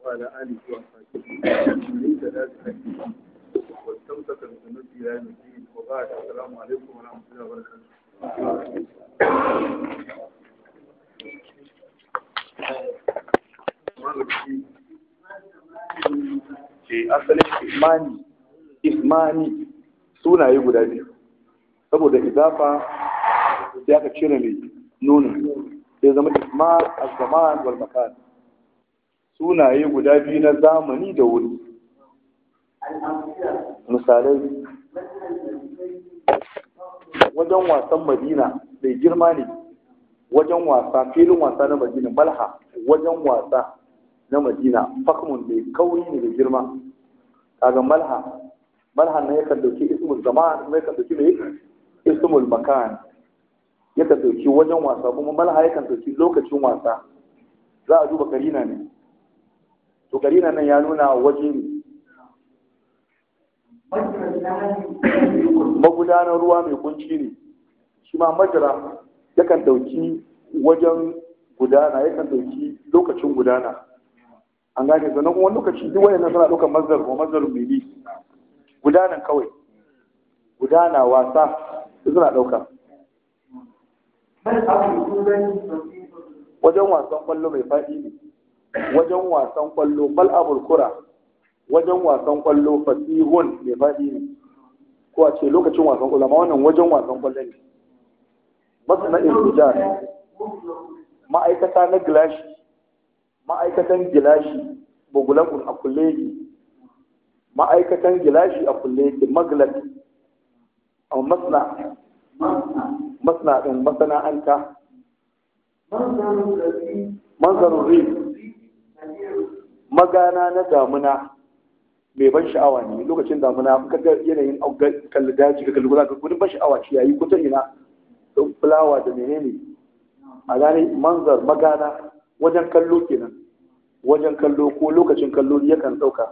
وعلى آله وصحبه ومن اهتدى بهديه واستمسك بسنته إلى يوم الدين وبعد السلام عليكم ورحمة الله وبركاته ce asalin ismani ismani sunaye guda biyu saboda izafa sai aka cire mai nunin sai zama isma az-zaman wal makan sunaye guda biyu na zamani da wuri misalai wajen wasan madina mai girma ne wajen wasa filin wasa na madina malha wajen wasa na madina fakmun mai kauri ne da girma kaga malha malha na yakan dauki ismul zaman kuma yakan dauki mai ismul makan yakan dauki wajen wasa kuma malha yakan dauki lokacin wasa za a duba karina ne to karina nan ya nuna waje ne magudanar ruwa mai kunci ne shi ma majira yakan dauki wajen gudana yakan dauki lokacin gudana an gane sannan kuma lokaci duk wayannan suna ɗaukar mazhar ko mazhar mili gudanan kawai gudana wasa suna ɗauka wajen wasan kwallo mai faɗi ne wajen wasan kwallo mal'abul kura wajen wasan kwallo fasihun mai faɗi ne ko a ce lokacin wasan kwallo amma wannan wajen wasan kwallo ne masu na irtijar ma'aikata na gilashi ma'aikatan gilashi bugulakun a kulle yake ma'aikatan gilashi a kulle yake maglat a masna masna ɗin masana'anta manzarun ri magana na damuna mai ban sha'awa ne lokacin damuna ka ga yanayin kalli daji ka kalli ka gudun ban sha'awa ce yayi kuta ina don fulawa da menene a gane manzar magana wajen kallo kenan wajen kallo ko lokacin kallo yakan ɗauka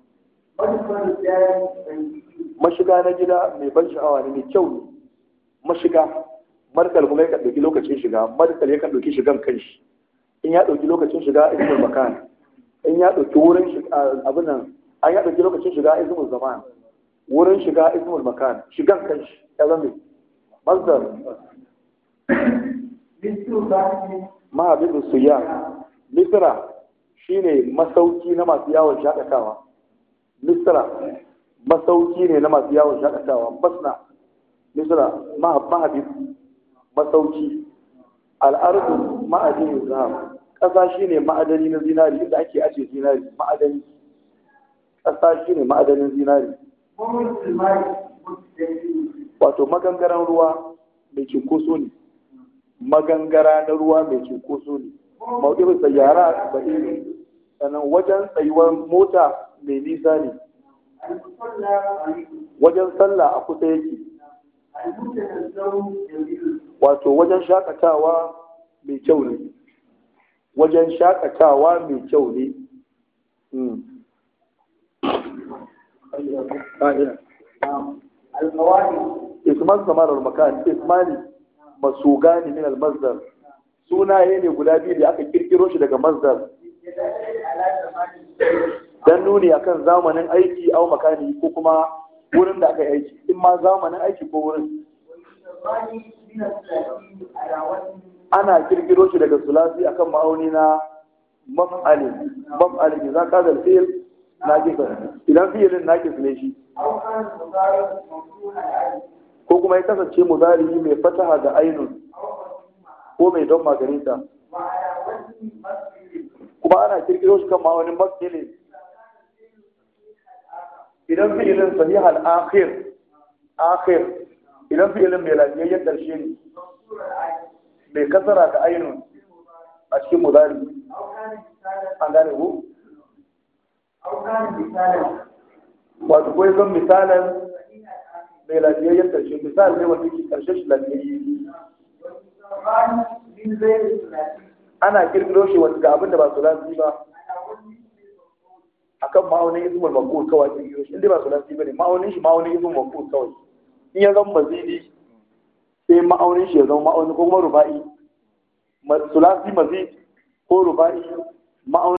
mashiga na gida mai ban sha'awa ne mai kyau ne mashiga markal kuma yakan ɗauki lokacin shiga markal yakan ɗauki shigan kanshi in ya ɗauki lokacin shiga ismul makan in ya ɗauki wurin shiga abin nan an ya ɗauki lokacin shiga ismul zaman wurin shiga ismul makan shigan kanshi ya zama mazdar mahabibin suya misra shine masauki na masu yawon shakatawa misra masauki ne na masu yawon shakatawa basna misra mahabib masauki al'ardu ma'adinin zahab ƙasa shine ma'adani na zinari inda ake ajiye zinari ma'adani ƙasa shine ma'adanin zinari wato magangaran ruwa mai cinkoso ne magangara na ruwa mai cinkoso ne mauɗin sayyara ba ne sannan wajen tsayuwar mota mai nisa ne wajen sallah a kusa yake wato wajen shakatawa mai kyau ne wajen shakatawa mai kyau ne isman samarar makan ismani masugani min al-mazdar sunaye ne guda biyu da aka kirkiro shi daga mazdar dan nuni akan zamanin aiki au makani ko kuma wurin da aka yi aiki in ma zamanin aiki ko wurin ana kirkiro shi daga sulasi akan ma'auni na maf'ali maf'ali idan ka da fi'il naqisa idan fi'ilin naqis ne shi ko kuma ya kasance muzari mai fataha da ainun ko mai don magarita kuma ana kirkiro shi kan ma'aunin masjidin idan fi'ilin sahih al-akhir akhir idan fi'ilin mai lafiyayyen ƙarshe ne mai kasara da ainun a cikin muzari an gane ku wato ko zan misalan mai lafiyayyen ƙarshe misali ne wanda ke ƙarshe shi lafiyayye ana kirkiro shi wanda ga abin da ba su lafi ba akan ma'aunin ismul maqul kawai kirkiro shi inda ba su lafi ba ne ma'aunin shi ma'aunin ismul maqul kawai in ya zama mazidi sai ma'aunin shi ya zama ma'aunin ko kuma ruba'i sulasi mazid ko ruba'i ma'aunin